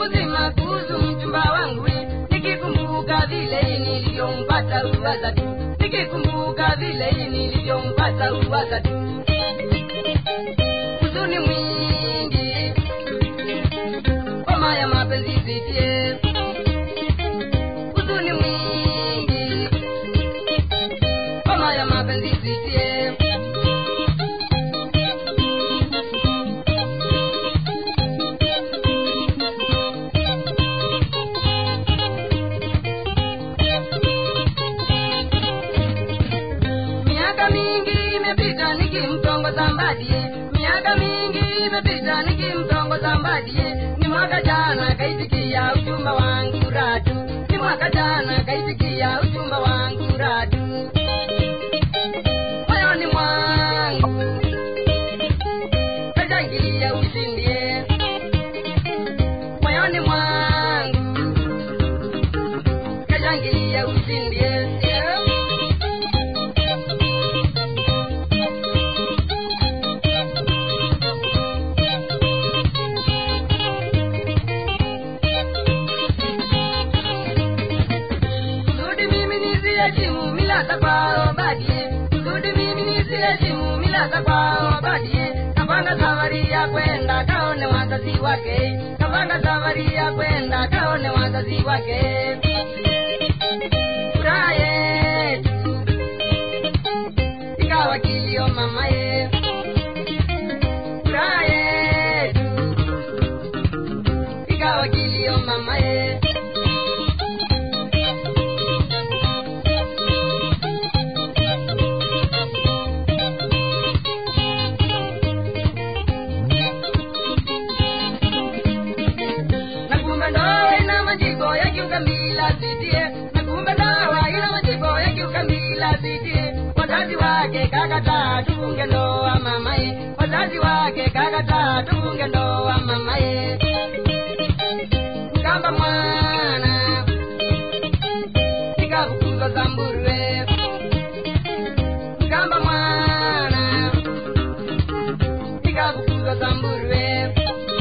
mzima kuhusu mchumba wangu nikikumbuka vile nilivyompata uwaza tu nikikumbuka vile nilivyompata uwaza tu huzuni mwingi homa ya mapenzi sitie huzuni mwingi homa ya mapenzi sitie miaka mingi imepita nikimtongoza mbadie miaka mingi imepita nikimtongoza mbadie ni mwaka jana kaitikia uchumba wangu ratu ni mwaka jana kaitikia uchumba wangu ratu moyoni mwangu kashangilia ushindie moyoni mwangu kashangilia ushindie yeah. kusudi mimi nisiheshimu mila za kwao badie kusudi mimi nisiheshimu mila za kwao badie kapanga safari ya kwenda kaone wazazi wake kapanga safari ya kwenda kaone wazazi wake furaha yetu ikawa kilio mamaye furaha yetu ikawa kilio mamaye na kumbe ndoa ina majibu ya kiukamila sitie na kumbe ndoa ina majibu ya kiukamila sitie wazazi wake kakataa tufunge ndoa mamaye wazazi wake kakataa tufunge ndoa mamaye mkamba mwana nikafukuzwa zamburwe mkamba mwana nikafukuzwa zamburwe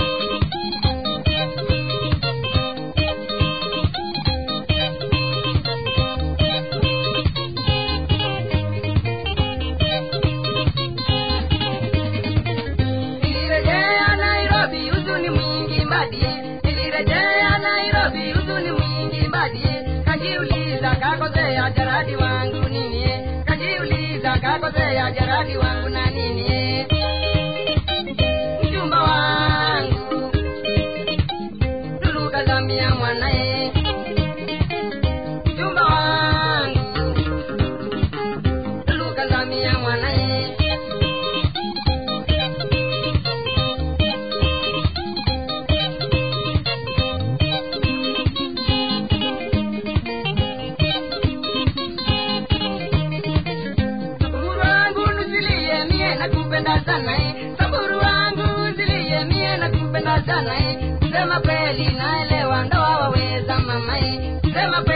nilirejea nairobi huzuni mwingi mbadie nilirejea nairobi huzuni mwingi mbadie kajiuliza kakosea jaradi wangu ninie kajiuliza kakosea jaradi wangu na ninie mjumba wangu lulukazamia mwanaye mjumba wangu lulukazamia mwanaye Samburu wangu nusilie mie nakupenda sana eh. Samburu wangu nusilie mie nakupenda sana eh. Sema kweli naelewa ndoa waweza mama eh. Sema kweli